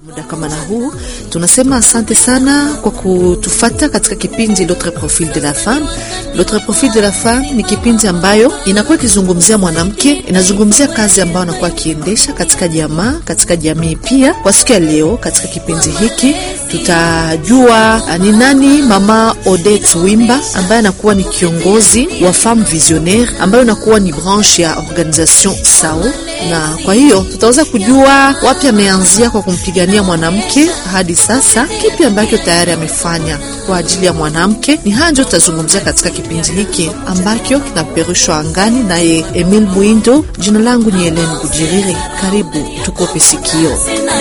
Muda kama na huu tunasema asante sana kwa kutufata katika kipindi L'autre profil de la femme. L'autre profil de la femme ni kipindi ambayo inakuwa ikizungumzia mwanamke, inazungumzia kazi ambayo anakuwa akiendesha katika jamaa, katika jamii. Pia kwa siku ya leo katika kipindi hiki tutajua ni nani mama Odette Wimba ambaye anakuwa ni kiongozi wa Femme Visionnaire ambayo inakuwa ni branche ya organisation SAO, na kwa hiyo tutaweza kujua wapi ameanzia kwa kumpigania mwanamke hadi sasa, kipi ambacho tayari amefanya kwa ajili ya mwanamke. Ni haya ndio tutazungumzia katika kipindi hiki ambacho kinapeperushwa angani naye Emil Mwindo. Jina langu ni Helen Bujiriri, karibu tukope sikio.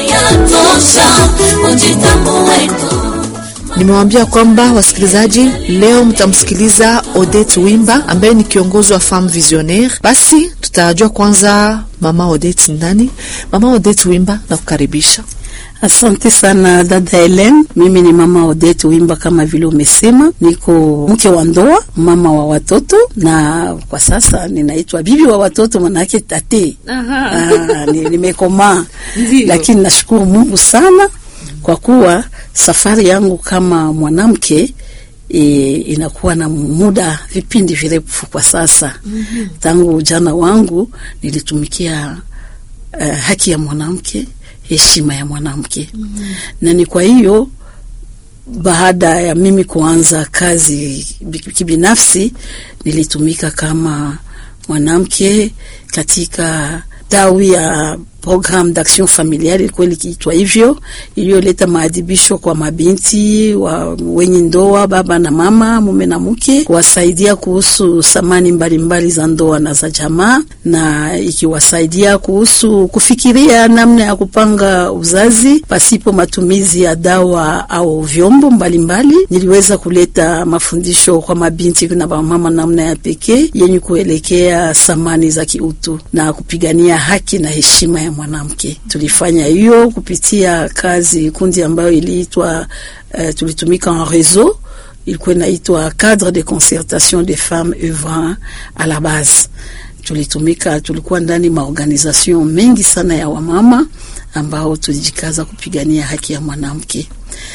Nimewambia kwamba wasikilizaji, leo mtamsikiliza Odette Wimba ambaye ni kiongozi wa Femme Visionnaire. Basi tutajua kwanza mama Odette ndani. Mama Odette Wimba, na kukaribisha. Asante sana dada Helen. Mimi ni mama Odette Wimba, kama vile umesema, niko mke wa ndoa, mama wa watoto, na kwa sasa ninaitwa bibi wa watoto, manake tate. Ah, nimekomaa, lakini nashukuru Mungu sana kwa kuwa safari yangu kama mwanamke e, inakuwa na muda vipindi virefu kwa sasa. mm -hmm. Tangu ujana wangu nilitumikia uh, haki ya mwanamke, heshima ya mwanamke. mm -hmm. Na ni kwa hiyo baada ya mimi kuanza kazi kibinafsi, nilitumika kama mwanamke katika tawi ya programme d'action familiale ilikuwa likiitwa hivyo, iliyoleta maadhibisho kwa mabinti wa wenye ndoa, baba na mama, mume na mke, kuwasaidia kuhusu samani mbalimbali za ndoa na za jamaa, na ikiwasaidia kuhusu kufikiria namna ya kupanga uzazi pasipo matumizi ya dawa au vyombo mbalimbali mbali. Niliweza kuleta mafundisho kwa mabinti na mama namna ya pekee yenye kuelekea samani za kiutu na kupigania haki na heshima ya mwanamke. Tulifanya hiyo kupitia kazi kundi ambayo iliitwa uh, tulitumika en réseau, ilikuwa inaitwa cadre de concertation des femmes œuvrant à la base. Tulitumika, tulikuwa ndani maorganisation mengi sana ya wamama ambao tulijikaza kupigania haki ya mwanamke.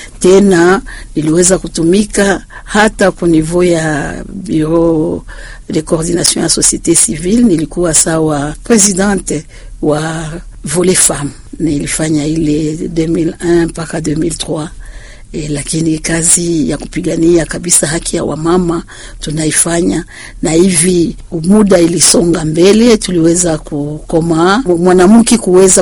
Tena niliweza kutumika hata ku niveau ya bureau de coordination ya société civile, nilikuwa sawa presidente wa volet femme, nilifanya ile 2001 mpaka 2003. E, lakini kazi ya kupigania kabisa haki ya wamama tunaifanya, na hivi muda ilisonga mbele, tuliweza kukoma mwanamke kuweza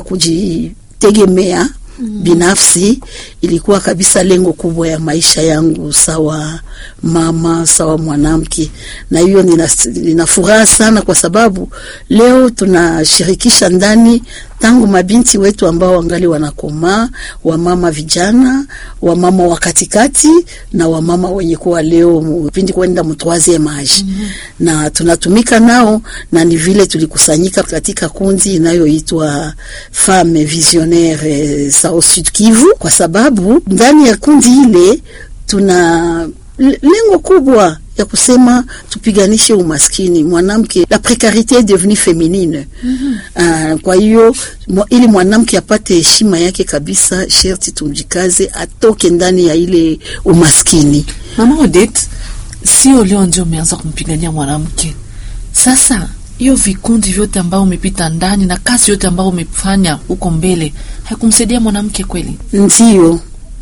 kujitegemea Mm. Binafsi ilikuwa kabisa lengo kubwa ya maisha yangu, sawa mama, sawa mwanamke, na hiyo nina, nina furaha sana kwa sababu leo tunashirikisha ndani tangu mabinti wetu ambao wangali wanakomaa, wamama vijana, wamama wa katikati na wamama wenye kuwa leo pindi kwenda mtwazie maji mm -hmm. na tunatumika nao, na ni vile tulikusanyika katika kundi inayoitwa Femme Visionnaire Sao Sud Kivu, kwa sababu ndani ya kundi ile tuna lengo kubwa ya kusema tupiganishe umaskini mwanamke, la precarite est devenue féminine. mm -hmm. Uh, kwa hiyo ili mwanamke apate heshima yake kabisa, sherti tumjikaze atoke ndani ya ile umaskini. Mama Odette, sio leo ndio umeanza kumpigania mwanamke. Sasa hiyo vikundi vyote ambao umepita ndani na kazi yote ambao umefanya huko mbele haikumsaidia mwanamke kweli? Ndio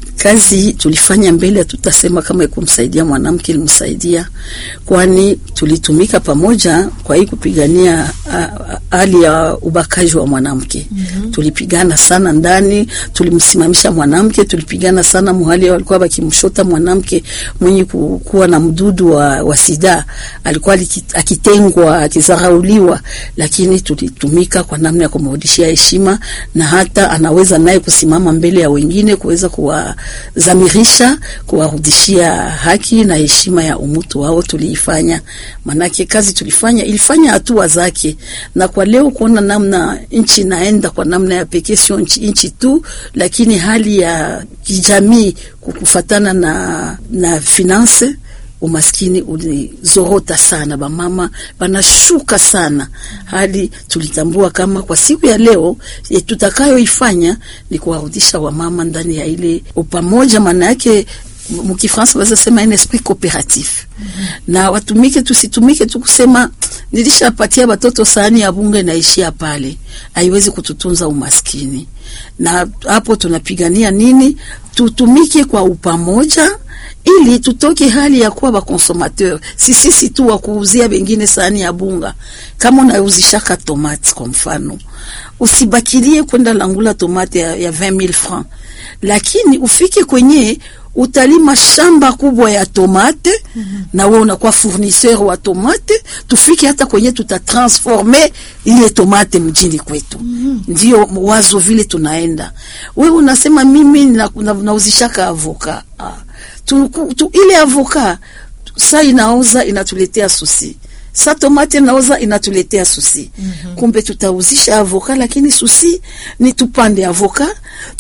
kazi tulifanya mbele, hatutasema kama ikumsaidia mwanamke, ilimsaidia, kwani tulitumika pamoja kwa hii kupigania hali ya ubakaji wa mwanamke. mm -hmm. Tulipigana sana ndani, tulimsimamisha mwanamke, tulipigana sana muhali walikuwa wakimshota mwanamke mwenye kuwa na mdudu wa, wa sida, alikuwa akitengwa, akizarauliwa, lakini tulitumika kwa namna ya kumrudishia heshima na hata anaweza naye kusimama mbele ya wengine kuweza kuwa zamirisha kuwarudishia haki na heshima ya umutu wao. Tuliifanya manake kazi tulifanya ilifanya hatua zake, na kwa leo kuona namna nchi inaenda kwa namna ya pekee, sio nchi tu, lakini hali ya kijamii kukufatana na, na finance umaskini ulizorota sana, bamama banashuka sana, hadi tulitambua kama kwa siku ya leo e, tutakayoifanya ni kuwarudisha wamama ndani ya ile upamoja, maana yake mkifransa waweza sema un esprit cooperatif mm -hmm. na watumike, tusitumike tu kusema nilishapatia watoto sahani ya bunge inaishia pale, haiwezi kututunza umaskini. Na hapo tunapigania nini? Tutumike kwa upamoja ili tutoke hali ya kuwa bakonsomateur, si sisi tu wa kuuzia wengine sahani ya bunga. Kama unauzishaka tomate kwa mfano, usibakilie kwenda langula tomate ya, ya 20000 francs, lakini ufike kwenye utalima shamba kubwa ya tomate mm -hmm. na wewe unakuwa fournisseur wa tomate, tufike hata kwenye tutatransforme ile tomate mjini kwetu. mm -hmm. Ndio wazo vile tunaenda. Wewe unasema mimi nauzishaka na, na avoka ah. tu, tu, ile avoka sa inaoza inatuletea susi sa tomate naoza inatuletea susi mm -hmm. Kumbe tutauzisha avoka, lakini susi ni tupande avoka,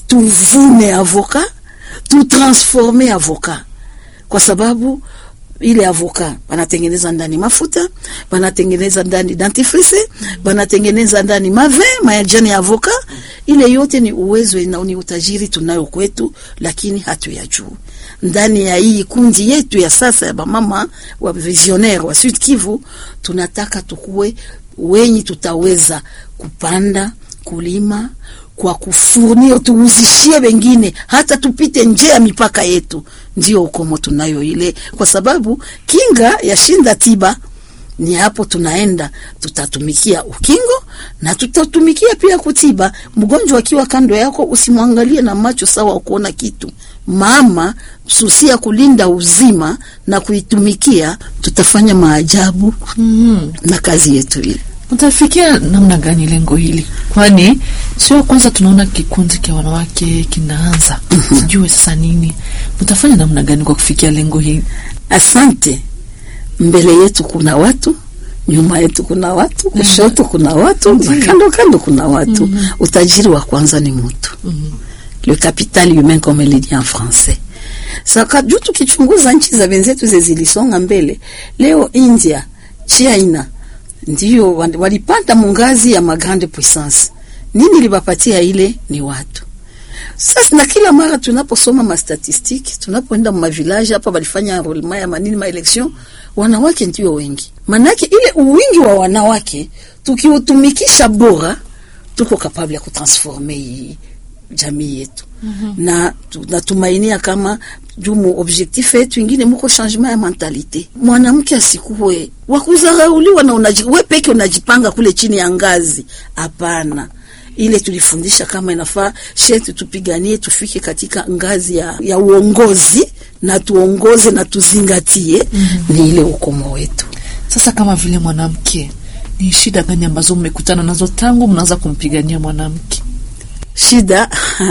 tuvune avoka tutransforme avoka kwa sababu ile avoka banatengeneza ndani mafuta, banatengeneza ndani dentifrice, banatengeneza ndani mave majani ya avoka. Ile yote ni uwezo na ni utajiri tunayo kwetu, lakini hatuyajua. Ndani ya hii kundi yetu ya sasa ya bamama wa visionnaire wa Sud Kivu, tunataka tukue wenyi tutaweza kupanda kulima kwa kufurnir tuuzishie wengine, hata tupite nje ya mipaka yetu. Ndio ukomo tunayo ile, kwa sababu kinga ya shinda tiba. Ni hapo tunaenda, tutatumikia ukingo na tutatumikia pia kutiba. Mgonjwa akiwa kando yako, usimwangalie na macho sawa kuona kitu. Mama susia kulinda uzima na kuitumikia, tutafanya maajabu mm -hmm. na kazi yetu ile Mtafikia namna gani lengo hili? Kwani sio kwanza tunaona kikundi cha wanawake kinaanza, sijue sasa nini mtafanya namna gani kwa kufikia lengo hili? Asante. Mbele yetu kuna watu, nyuma yetu kuna watu, kushoto kuna watu, na kando kando kuna watu. mm -hmm. Utajiri wa kwanza ni mtu. mm -hmm. Le capital humain comme le dit en français. Saka juu tukichunguza nchi za wenzetu zilisonga mbele, leo India, China ndio walipanda mungazi ya magrande puissance. Nini libapatia ile? Ni watu. Sasa na kila mara tunaposoma mastatistiki, tunapoenda ma village hapa, walifanya enrollment ya manini ma election, wanawake ndio wengi. Manake ile uwingi wa wanawake tukiutumikisha bora, tuko kapable ya kutransforme jamii yetu. Mm -hmm. Na tunatumainia kama jumu objectif yetu ingine muko changement ya mentalite. Mwanamke asikuwe wakuzarauliwa na unaji, we peke unajipanga kule chini ya ngazi. Hapana, ile tulifundisha kama inafaa shetu tupiganie tufike katika ngazi ya, ya uongozi na tuongoze na tuzingatie. mm -hmm. Ni ile ukomo wetu. Sasa kama vile mwanamke, ni shida gani ambazo mmekutana nazo tangu mnaanza kumpigania mwanamke? Shida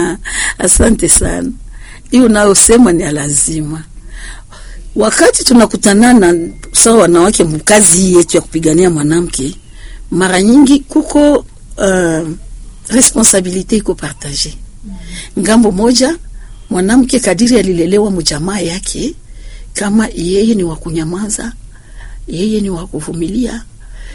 asante sana. Hiyo unayosema ni lazima. Wakati tunakutanana sawa wanawake mkazi hii yetu ya kupigania mwanamke, mara nyingi kuko uh, responsabilite iko partage. Ngambo moja mwanamke kadiri alilelewa mjamaa yake, kama yeye ni wa kunyamaza, yeye ni wa kuvumilia,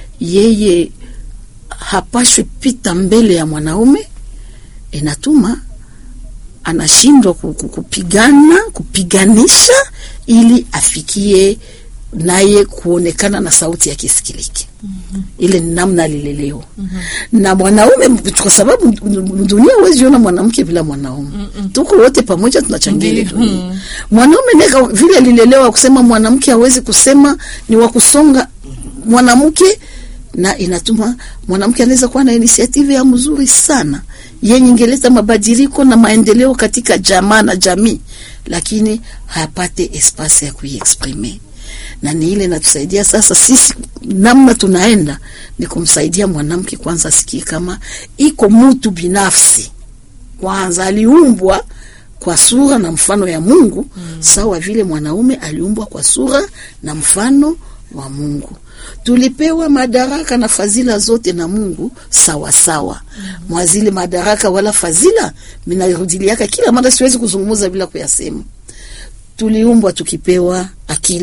yeye hapashwi pita mbele ya mwanaume, inatuma anashindwa kupigana kupiganisha ili afikie naye kuonekana na sauti yake isikilike. mm -hmm. Ile ni namna alilelewa. mm -hmm. Na mwanaume, kwa sababu dunia huwezi ona mwanamke bila mwanaume. mm -hmm. Tuko wote pamoja tunachangia ile dunia. mm -hmm. Mwanaume neka vile alilelewa kusema mwanamke hawezi kusema ni wa kusonga mwanamke, na inatuma mwanamke anaweza kuwa na initiative ya mzuri sana yenye ingeleta mabadiliko na maendeleo katika jamaa na jamii, lakini hapate espasi ya kuiexprime, na ni ile natusaidia sasa sisi. Namna tunaenda ni kumsaidia mwanamke kwanza asikie kama iko mtu binafsi, kwanza aliumbwa kwa sura na mfano ya Mungu mm. Sawa vile mwanaume aliumbwa kwa sura na mfano wa Mungu tulipewa madaraka na fadhila zote na Mungu sawa sawa. mm -hmm. Mwazile madaraka wala fadhila minarudiliaka kila mara, siwezi kuzungumza bila kuyasema. Tuliumbwa tukipewa akili,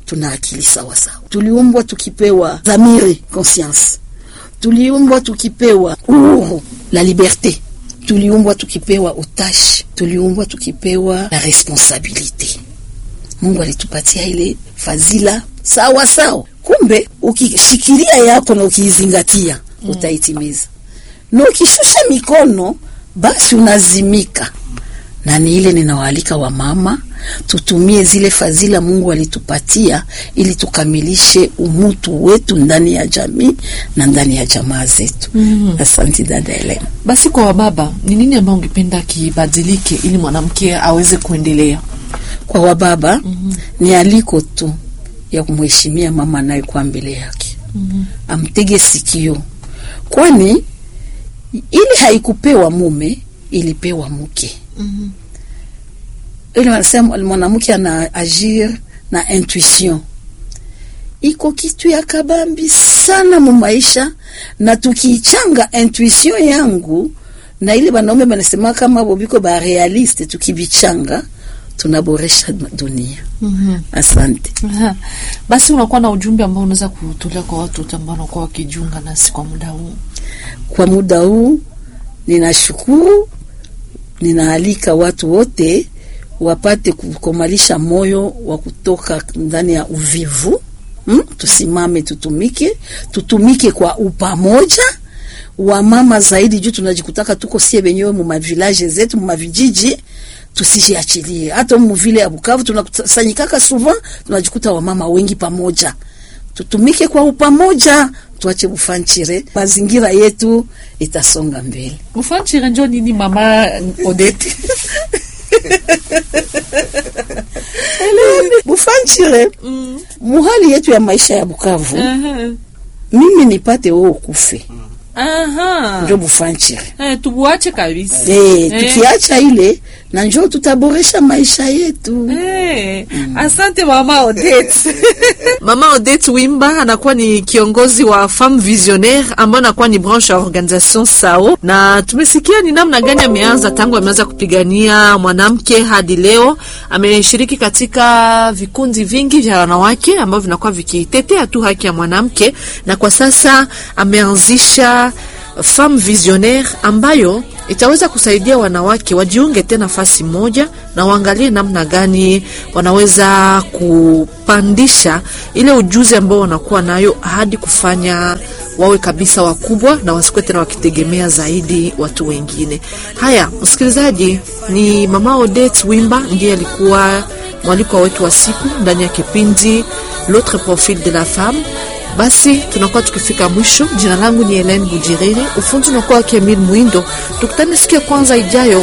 tuna akili sawa sawa. Tuliumbwa tukipewa dhamiri conscience, tuliumbwa tukipewa uhuru la liberte, tuliumbwa tukipewa utashi, tuliumbwa tukipewa la responsabilite. Mungu alitupatia ile fadhila sawa sawa. Kumbe ukishikilia yako na ukiizingatia mm. utaitimiza, na ukishusha mikono basi unazimika. Na ni ile ninawaalika wamama tutumie zile fadhila Mungu alitupatia ili tukamilishe umutu wetu ndani ya jamii na ndani ya jamaa zetu. mm -hmm. Asante dada Elena. Basi kwa wababa, ni nini ambayo ungependa kibadilike ili mwanamke aweze kuendelea? Kwa wababa mm -hmm. ni aliko tu ya kumheshimia mama anayekuwa mbele yake. mm -hmm. Amtege sikio, kwani ili haikupewa mume, ilipewa mke. mm -hmm ile wanasema mwanamke ana agir na intuition, iko kitu ya kabambi sana mu maisha, na tukiichanga intuition yangu na ile banaume banasema kama bobiko ba realiste, tukibichanga tunaboresha dunia. mm -hmm. Asante. Aha. Basi unakuwa na ujumbe ambao unaweza kutolea kwa watu wote ambao wanakuwa wakijiunga nasi kwa muda huu? Kwa muda huu ninashukuru, ninaalika watu wote wapate kukomalisha moyo wa kutoka ndani ya uvivu hmm? Tusimame, tutumike, tutumike kwa upamoja wamama zaidi, juu tunajikutaka tuko sie wenyewe mu mavilaje zetu mu mavijiji, tusijiachilie. Hata mu vile ya Bukavu tunakusanyikaka souvent, tunajikuta wamama wengi pamoja. Tutumike kwa upamoja, tuache bufanchire, mazingira yetu itasonga mbele. Bufanchire njo nini, mama Odete? Bufanchire mm. muhali yetu ya maisha ya Bukavu uh -huh. mimi nipate wewe ukufe Aha. njo bufanchire Eh, tubuache kabisa. eh, tukiacha ile na njo tutaboresha maisha yetu Eh, asante mama Odette. mama Odette Wimba anakuwa ni kiongozi wa Femme Visionnaire ambayo anakuwa ni branche ya organisation SAO, na tumesikia ni namna gani ameanza tangu ameanza kupigania mwanamke hadi leo. Ameshiriki katika vikundi vingi vya wanawake ambavyo vinakuwa vikitetea tu haki ya mwanamke, na kwa sasa ameanzisha Femme Visionnaire ambayo itaweza kusaidia wanawake wajiunge tena nafasi moja na waangalie namna gani wanaweza kupandisha ile ujuzi ambao wanakuwa nayo hadi kufanya wawe kabisa wakubwa na wasikuwe tena wakitegemea zaidi watu wengine. Haya, msikilizaji, ni mama Odette Wimba ndiye alikuwa mwalikwa wetu wa siku ndani ya kipindi L'autre profil de la femme. Basi tunakuwa tukifika mwisho. Jina langu ni Helene Bujiriri, ufundi unakuwa Kemil Mwindo. Tukutane siku ya kwanza ijayo